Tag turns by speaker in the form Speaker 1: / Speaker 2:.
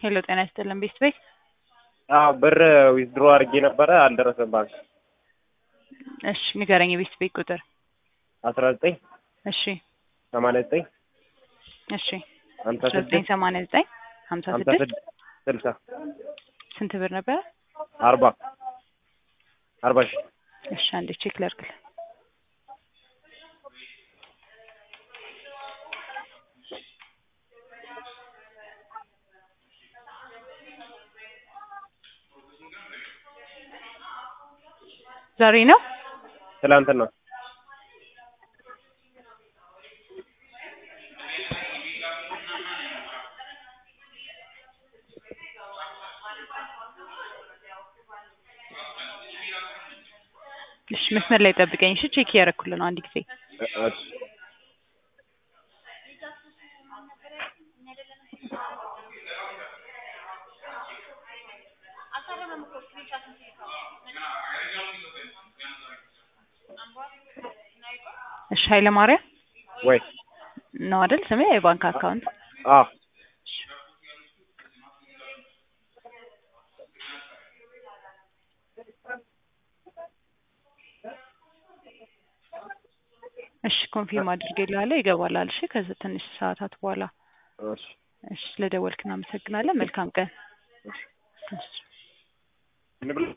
Speaker 1: ሄሎ ጤና ይስጥልን ቤት ቤት
Speaker 2: አዎ ብር ዊዝድሮ አድርጌ ነበረ አልደረሰም ባንክ
Speaker 1: እሺ ንገረኝ የቤት ቤት ቁጥር
Speaker 2: አስራ ዘጠኝ
Speaker 1: እሺ
Speaker 2: ሰማንያ ዘጠኝ
Speaker 1: እሺ
Speaker 2: ሀምሳ
Speaker 1: አስራ ዘጠኝ
Speaker 2: ስድስት
Speaker 1: ሰማንያ ዘጠኝ ሀምሳ
Speaker 2: ሀምሳ
Speaker 1: ስድስት
Speaker 2: ስድስት ስልሳ
Speaker 1: ስንት ብር ነበረ?
Speaker 2: አርባ አርባ ሺህ
Speaker 1: እሺ አንዴ ቼክ ላድርግልህ። ዛሬ ነው
Speaker 2: ትላንትና
Speaker 1: እሺ መስመር ላይ ጠብቀኝ። እሺ ቼክ እያደረኩልህ ነው። አንድ ጊዜ
Speaker 2: እ- እሺ
Speaker 1: እሺ ኃይለ ማርያም
Speaker 2: ወይ
Speaker 1: ነው አይደል ስሜ? የባንክ አካውንት
Speaker 2: አዎ
Speaker 1: እሺ ኮንፊርም አድርጌልሃለሁ። ይገባላል። እሺ ከዚህ ትንሽ ሰዓታት በኋላ
Speaker 2: እሺ
Speaker 1: እሺ ስለደወልክ እናመሰግናለን። መልካም ቀን። እሺ
Speaker 2: እንብላ